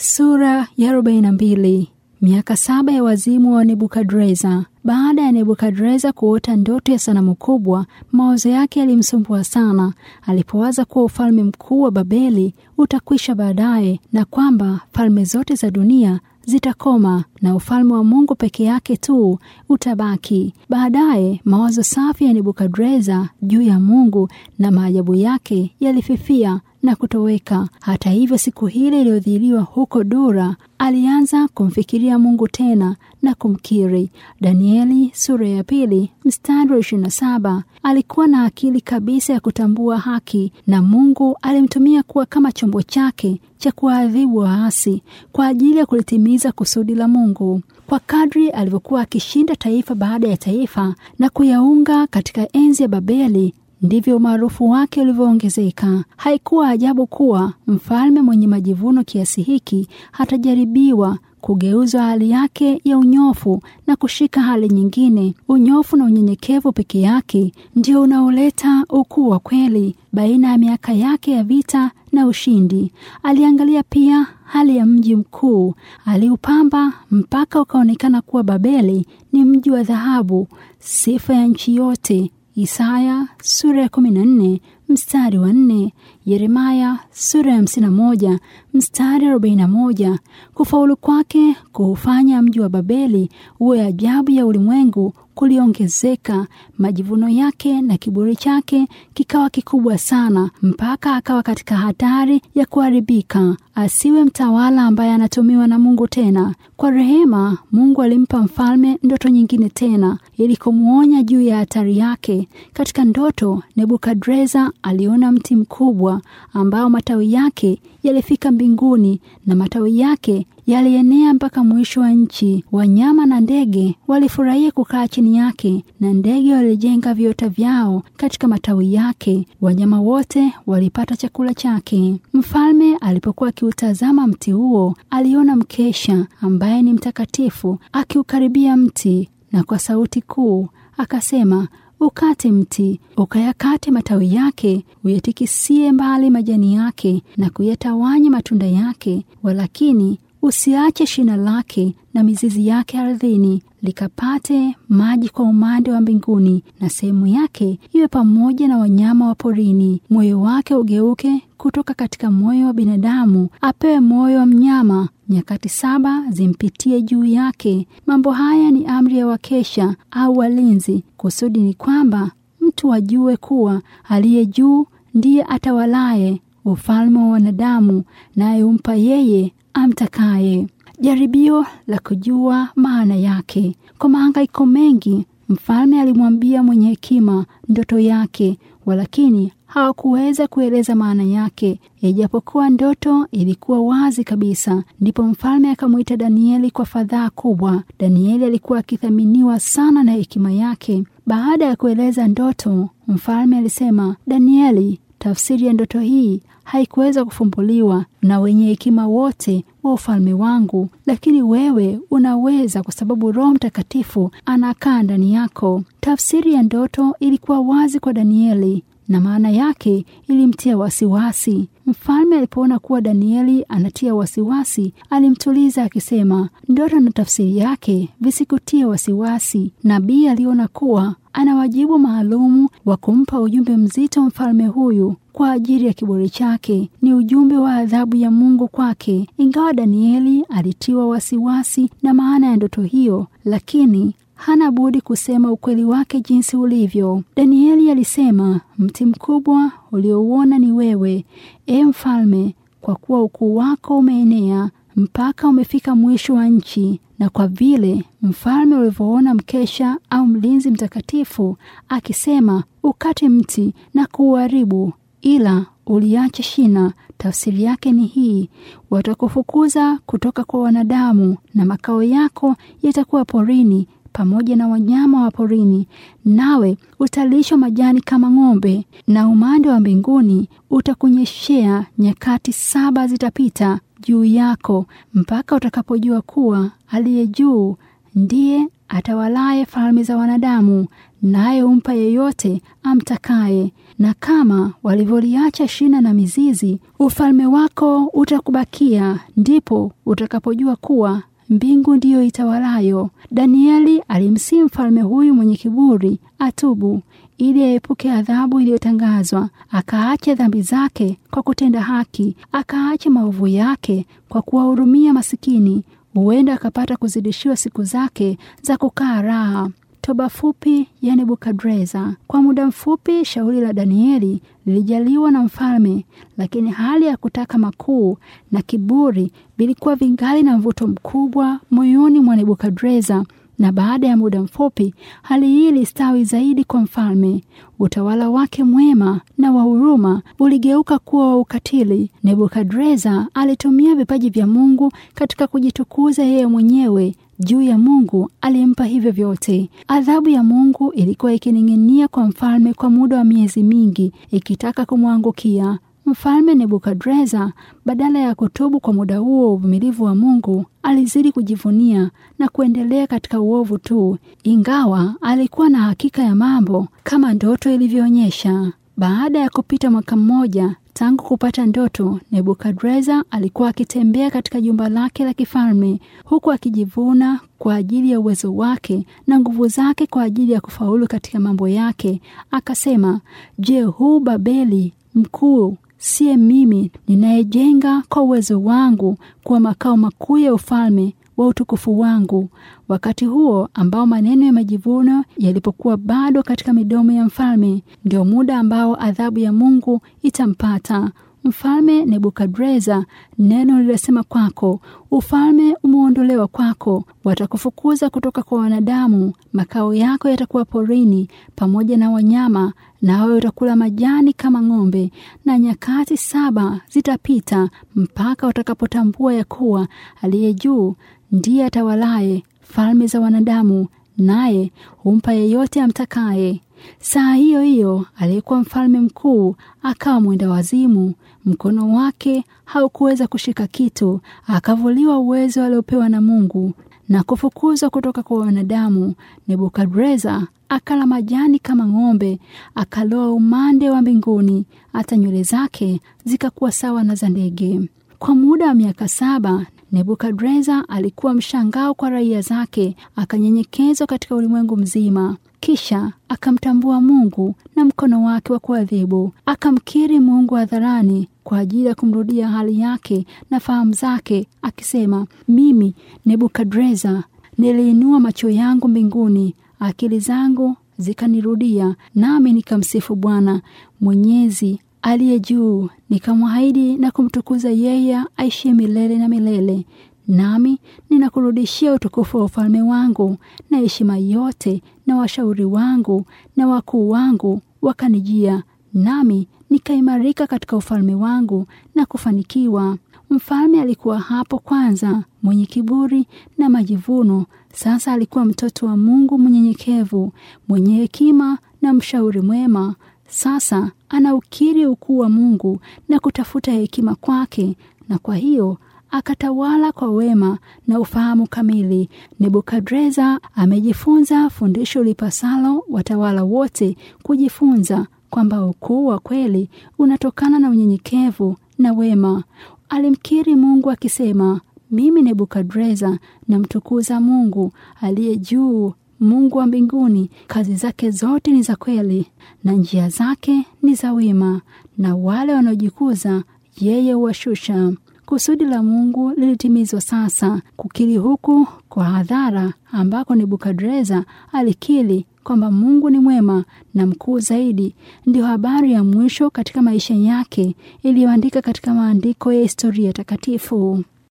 Sura ya 42. Miaka saba ya wazimu wa Nebukadreza. Baada ya Nebukadreza kuota ndoto ya sanamu kubwa, mawazo yake yalimsumbua sana. Alipowaza kuwa ufalme mkuu wa Babeli utakwisha baadaye na kwamba falme zote za dunia zitakoma na ufalme wa Mungu peke yake tu utabaki. Baadaye mawazo safi ya Nebukadreza juu ya Mungu na maajabu yake yalififia na kutoweka. Hata hivyo, siku hile iliyodhiliwa huko Dura, alianza kumfikiria Mungu tena na kumkiri. Danieli sura ya pili mstari wa ishirini na saba. Alikuwa na akili kabisa ya kutambua haki, na Mungu alimtumia kuwa kama chombo chake cha kuwaadhibu waasi kwa ajili ya kulitimiza kusudi la Mungu. Kwa kadri alivyokuwa akishinda taifa baada ya taifa na kuyaunga katika enzi ya Babeli ndivyo umaarufu wake ulivyoongezeka. Haikuwa ajabu kuwa mfalme mwenye majivuno kiasi hiki hatajaribiwa kugeuza hali yake ya unyofu na kushika hali nyingine. Unyofu na unyenyekevu peke yake ndio unaoleta ukuu wa kweli baina ya miaka yake ya vita na ushindi. Aliangalia pia hali ya mji mkuu, aliupamba mpaka ukaonekana kuwa Babeli ni mji wa dhahabu, sifa ya nchi yote. Isaya sura ya kumi na nne mstari wa nne, Yeremaya sura ya hamsini na moja mstari arobaini na moja. Kufaulu kwake kuufanya mji wa Babeli uwe ajabu ya ulimwengu kuliongezeka. Majivuno yake na kiburi chake kikawa kikubwa sana, mpaka akawa katika hatari ya kuharibika, asiwe mtawala ambaye anatumiwa na Mungu tena. Kwa rehema, Mungu alimpa mfalme ndoto nyingine tena, ili kumwonya juu ya hatari yake. Katika ndoto, Nebukadreza aliona mti mkubwa ambao matawi yake yalifika mbinguni na matawi yake yalienea mpaka mwisho wa nchi. Wanyama na ndege walifurahia kukaa chini yake, na ndege walijenga viota vyao katika matawi yake. Wanyama wote walipata chakula chake. Mfalme alipokuwa akiutazama mti huo, aliona mkesha ambaye ni mtakatifu akiukaribia mti, na kwa sauti kuu akasema Ukate mti, ukayakate matawi yake, uyatikisie mbali majani yake na kuyatawanya matunda yake, walakini usiache shina lake na mizizi yake ardhini, likapate maji kwa umande wa mbinguni, na sehemu yake iwe pamoja na wanyama wa porini. Moyo wake ugeuke kutoka katika moyo wa binadamu, apewe moyo wa mnyama. Nyakati saba zimpitie juu yake. Mambo haya ni amri ya wakesha au walinzi. Kusudi ni kwamba mtu ajue kuwa aliye juu ndiye atawalaye ufalme wa wanadamu, naye humpa yeye amtakaye. Jaribio la kujua maana yake. Kwa mahangaiko mengi, mfalme alimwambia mwenye hekima ndoto yake, walakini hawakuweza kueleza maana yake, ijapokuwa ndoto ilikuwa wazi kabisa. Ndipo mfalme akamwita Danieli kwa fadhaa kubwa. Danieli alikuwa akithaminiwa sana na hekima yake. Baada ya kueleza ndoto, mfalme alisema, Danieli, tafsiri ya ndoto hii haikuweza kufumbuliwa na wenye hekima wote wa ufalme wangu, lakini wewe unaweza, kwa sababu Roho Mtakatifu anakaa ndani yako. Tafsiri ya ndoto ilikuwa wazi kwa Danieli na maana yake ilimtia wasiwasi. Mfalme alipoona kuwa Danieli anatia wasiwasi, alimtuliza akisema, ndoto na tafsiri yake visikutie wasiwasi. Nabii aliona kuwa ana wajibu maalumu wa kumpa ujumbe mzito mfalme huyu kwa ajili ya kiburi chake. Ni ujumbe wa adhabu ya Mungu kwake. Ingawa Danieli alitiwa wasiwasi na maana ya ndoto hiyo, lakini hana budi kusema ukweli wake jinsi ulivyo. Danieli alisema, mti mkubwa uliouona ni wewe, e mfalme, kwa kuwa ukuu wako umeenea mpaka umefika mwisho wa nchi, na kwa vile mfalme ulivyoona mkesha au mlinzi mtakatifu akisema, ukate mti na kuuharibu, ila uliache shina. Tafsiri yake ni hii: watakufukuza kutoka kwa wanadamu, na makao yako yatakuwa porini pamoja na wanyama wa porini, nawe utalishwa majani kama ng'ombe, na umande wa mbinguni utakunyeshea. Nyakati saba zitapita juu yako mpaka utakapojua kuwa aliye juu ndiye atawalaye falme za wanadamu, naye humpa yeyote amtakaye. Na kama walivyoliacha shina na mizizi, ufalme wako utakubakia, ndipo utakapojua kuwa mbingu ndiyo itawalayo. Danieli alimsihi mfalme huyu mwenye kiburi atubu ili aepuke adhabu iliyotangazwa, akaache dhambi zake kwa kutenda haki, akaache maovu yake kwa kuwahurumia masikini, huenda akapata kuzidishiwa siku zake za kukaa raha. Toba fupi ya Nebukadreza. Kwa muda mfupi shauri la Danieli lilijaliwa na mfalme, lakini hali ya kutaka makuu na kiburi vilikuwa vingali na mvuto mkubwa moyoni mwa Nebukadreza na baada ya muda mfupi hali hii ilistawi zaidi kwa mfalme. Utawala wake mwema na wa huruma uligeuka kuwa wa ukatili. Nebukadreza alitumia vipaji vya Mungu katika kujitukuza yeye mwenyewe juu ya Mungu aliyempa hivyo vyote. Adhabu ya Mungu ilikuwa ikining'inia kwa mfalme kwa muda wa miezi mingi, ikitaka kumwangukia. Mfalme Nebukadreza, badala ya kutubu kwa muda huo uvumilivu wa Mungu, alizidi kujivunia na kuendelea katika uovu tu, ingawa alikuwa na hakika ya mambo kama ndoto ilivyoonyesha. Baada ya kupita mwaka mmoja tangu kupata ndoto, Nebukadreza alikuwa akitembea katika jumba lake la kifalme huku akijivuna kwa ajili ya uwezo wake na nguvu zake kwa ajili ya kufaulu katika mambo yake. Akasema, je, huu Babeli mkuu siye mimi ninayejenga kwa uwezo wangu kuwa makao makuu ya ufalme wa utukufu wangu? Wakati huo ambao maneno ya majivuno yalipokuwa bado katika midomo ya mfalme, ndio muda ambao adhabu ya Mungu itampata mfalme Nebukadreza. Neno lililosema kwako, ufalme umeondolewa kwako, watakufukuza kutoka kwa wanadamu, makao yako yatakuwa porini pamoja na wanyama, nawe utakula majani kama ng'ombe. Na nyakati saba zitapita mpaka utakapotambua ya kuwa aliye juu ndiye atawalaye falme za wanadamu, naye humpa yeyote amtakaye. Saa hiyo hiyo aliyekuwa mfalme mkuu akawa mwenda wazimu, mkono wake haukuweza kushika kitu, akavuliwa uwezo aliopewa na Mungu na kufukuzwa kutoka kwa wanadamu. Nebukadreza akala majani kama ng'ombe, akaloa umande wa mbinguni, hata nywele zake zikakuwa sawa na za ndege. Kwa muda wa miaka saba Nebukadreza alikuwa mshangao kwa raia zake, akanyenyekezwa katika ulimwengu mzima. Kisha akamtambua Mungu na mkono wake wa kuadhibu, akamkiri Mungu hadharani kwa ajili ya kumrudia hali yake na fahamu zake, akisema, mimi Nebukadreza niliinua macho yangu mbinguni, akili zangu zikanirudia, nami nikamsifu Bwana Mwenyezi aliye juu, nikamwahidi na kumtukuza yeye aishie milele na milele. Nami ninakurudishia utukufu wa ufalme wangu na heshima yote, na washauri wangu na wakuu wangu wakanijia, nami nikaimarika katika ufalme wangu na kufanikiwa. Mfalme alikuwa hapo kwanza mwenye kiburi na majivuno. Sasa alikuwa mtoto wa Mungu mnyenyekevu, mwenye hekima na mshauri mwema. Sasa anaukiri ukuu wa Mungu na kutafuta hekima kwake, na kwa hiyo akatawala kwa wema na ufahamu kamili. Nebukadreza amejifunza fundisho lipasalo watawala wote kujifunza, kwamba ukuu wa kweli unatokana na unyenyekevu na wema. Alimkiri Mungu akisema, mimi Nebukadreza namtukuza Mungu aliye juu, Mungu wa mbinguni. Kazi zake zote ni za kweli na njia zake ni za wema, na wale wanaojikuza yeye huwashusha. Kusudi la Mungu lilitimizwa sasa. Kukiri huku kwa hadhara, ambako Nebukadreza alikiri kwamba Mungu ni mwema na mkuu zaidi, ndio habari ya mwisho katika maisha yake iliyoandika katika maandiko ya historia takatifu.